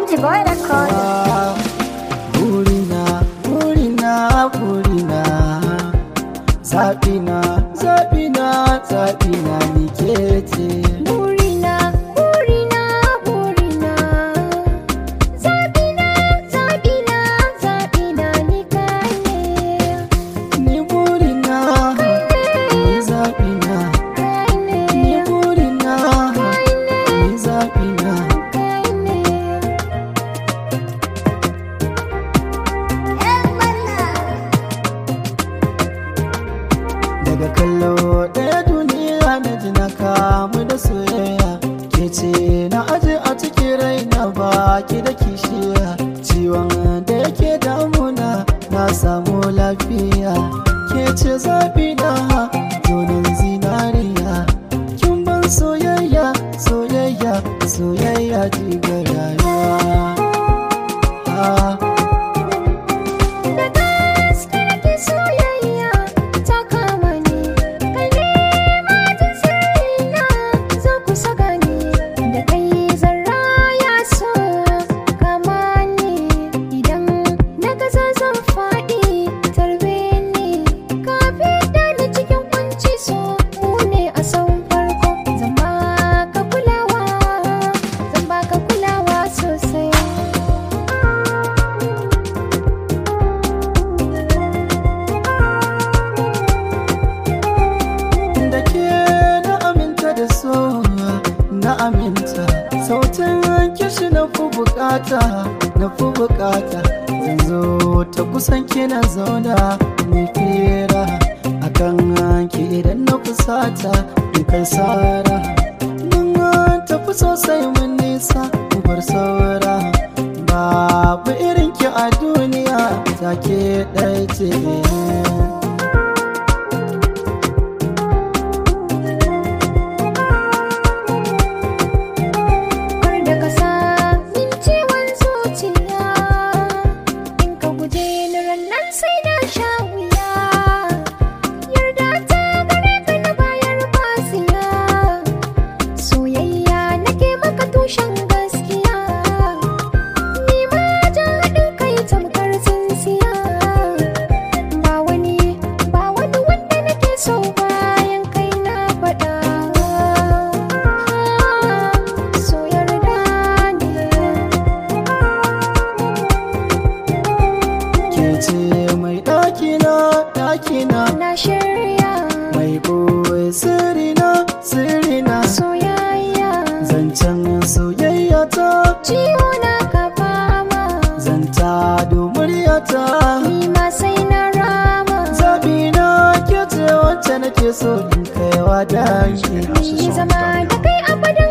Alhaji Boy Record. Burina, burina, burina Zaɓina, zaɓina, zaɓina ni ke ce Burina, burina, burina. Zaɓina, zaɓina, zaɓina ni kai ne. Ni burina, ni zaɓina Kai ne, Ni burina, kai ne, ni zaɓina kai ne. ‘Yan wannan. Daga kallo ɗaya duniya na ji na kamu da soyayya Ke ce na aje a cikin raina baki da kishiya Ciwon da yake damuna na samu lafiya Ke ce zaɓi na zonin zinariya Kin ban soyayya, soyayya, soyayya jigar rayuwa Ah. Da gaske nake soyayya ta kama ni Kai ne matan sirrina za ku saka ni Da kai zarra ya so kama ni Idan na gaza zan faɗi tarbe ni Ka fita ni cikin kunci so mu ne a san farko Zan baka kulawa, zan baka kulawa sosai da ke na aminta da so na aminta sautin kishi na fi bukata na fi bukata zan zo ta kusan kina zauna mai fira akan ki idan na fusata in kai sara mun tafi sosai mun nisa mu bar saura babu irin ki a duniya take ɗaya ce Kar da ka sa min ciwon zuciya In ka guje ni rannan sai na sha wuya Yarda ta gare ka na bayar basiya Soyayya nake maka tushen gaskiya Ni ma jan haɗin kai tamkar tsintsiya Ba wani, ba wani wanda nake so bayan kai na faɗa So yarda ne ke ce mai ɗakina ɗakina Na shirya mai ɓoye sirrina sirrina soyayya zancen soyayya ta Ciwo na ka fama zanta muryata Ni ma sai na rama zaɓi na ke ce wacce nake so in kaiwa dangi Ni zama da kai abadan